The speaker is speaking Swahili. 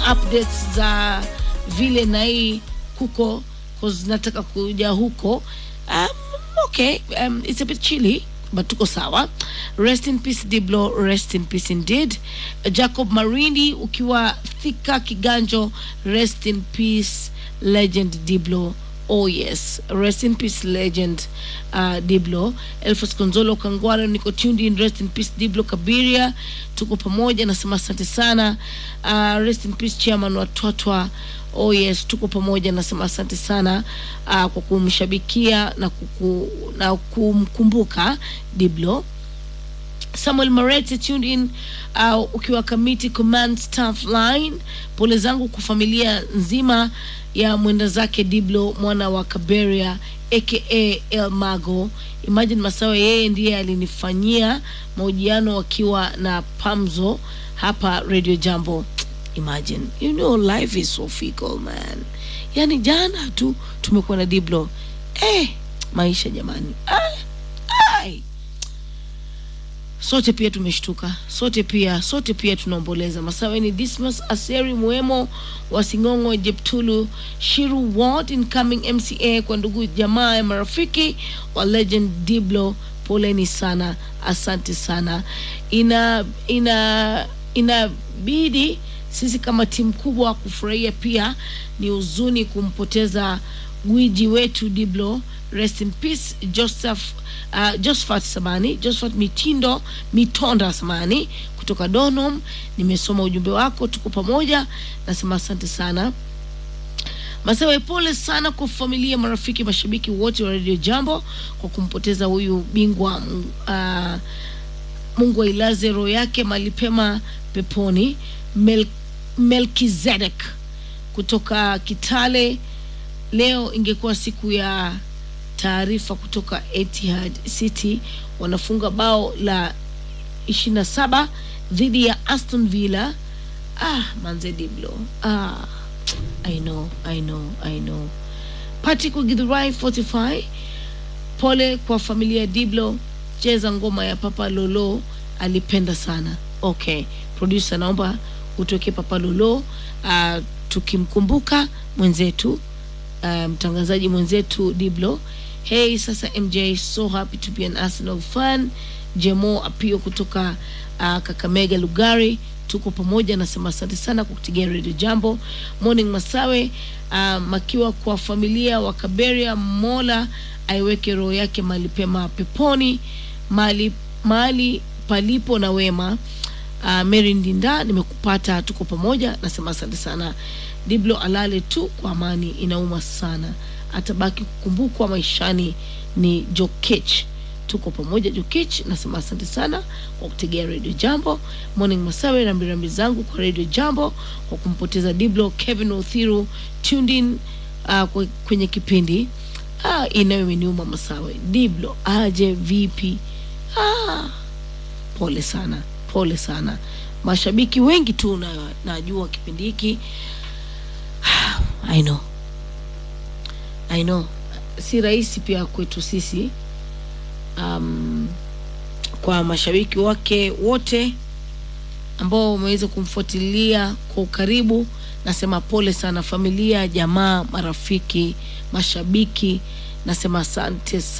updates za vile na hii kuko cause nataka kuja huko um, okay um, it's a bit chilly but tuko sawa rest in peace diblo rest in peace indeed jacob marindi ukiwa thika kiganjo rest in peace legend diblo oh yes rest in peace legend uh, diblo elfas konzolo kangwara niko tuned in rest in peace diblo kabiria tuko pamoja nasema asante sana uh, rest in peace chairman wa twatwa oh yes tuko pamoja nasema asante sana uh, kwa kumshabikia na, kuku, na kumkumbuka diblo samuel marete tuned in uh, ukiwa committee command staff line pole zangu kwa familia nzima ya mwenda zake diblo mwana wa kaberia aka el mago imagine masawe yeye ndiye alinifanyia mahojiano wakiwa na pamzo hapa radio jambo imagine you know life is so fickle man yani jana tu tumekuwa na diblo eh, maisha jamani ai, ai sote pia tumeshtuka sote pia sote pia tunaomboleza masaweni dismas aseri mwemo wa singongo jeptulu shiru ward incoming mca kwa ndugu jamaa ya marafiki wa legend diblo poleni sana asante sana ina ina inabidi sisi kama timu kubwa kufurahia pia ni huzuni kumpoteza gwiji wetu diblo rest in peace joseph uh, josephat samani josephat mitindo mitonda samani kutoka donom nimesoma ujumbe wako tuko pamoja nasema asante sana masewe pole sana kwa familia marafiki mashabiki wote wa radio jambo kwa kumpoteza huyu bingwa uh, mungu ailaze roho yake malipema peponi Mel, melkizedek kutoka kitale leo ingekuwa siku ya taarifa kutoka Etihad City wanafunga bao la 27 dhidi ya Aston Villa. Ah, manze Diblo. Ah, I know, I know, I know. Patrick Githurai 45. Pole kwa familia ya Diblo. Cheza ngoma ya Papa Lolo alipenda sana. Okay, producer naomba utoke Papa Lolo uh, tukimkumbuka mwenzetu mtangazaji um, mwenzetu Diblo. Hey, sasa MJ, so happy to be an Arsenal fan. Jemo Apio kutoka uh, Kakamega Lugari, tuko pamoja, nasema asante sana kwa kutigia Radio Jambo. Morning Masawe, uh, makiwa kwa familia wa Kaberia, Mola aiweke roho yake mahali pema peponi, mahali mahali palipo na wema. Uh, Mary Ndinda, nimekupata, tuko pamoja, nasema asante sana. Diblo alale tu kwa amani, inauma sana, atabaki kukumbukwa maishani. Ni Jokech, tuko pamoja Jokech, nasema asante sana kwa kutegea Radio Jambo. Morning Masawe, rambirambi zangu kwa Radio Jambo kwa kumpoteza Diblo. Kevin Othiru tuned in uh, kwenye kipindi ah, inayo imeniuma Masawe. Diblo aje vipi? Ah, pole sana, pole sana. Mashabiki wengi tu na najua kipindi hiki I know. I know. Si rahisi pia kwetu sisi um, kwa mashabiki wake wote ambao wameweza kumfuatilia kwa ukaribu, nasema pole sana, familia, jamaa, marafiki, mashabiki, nasema asante.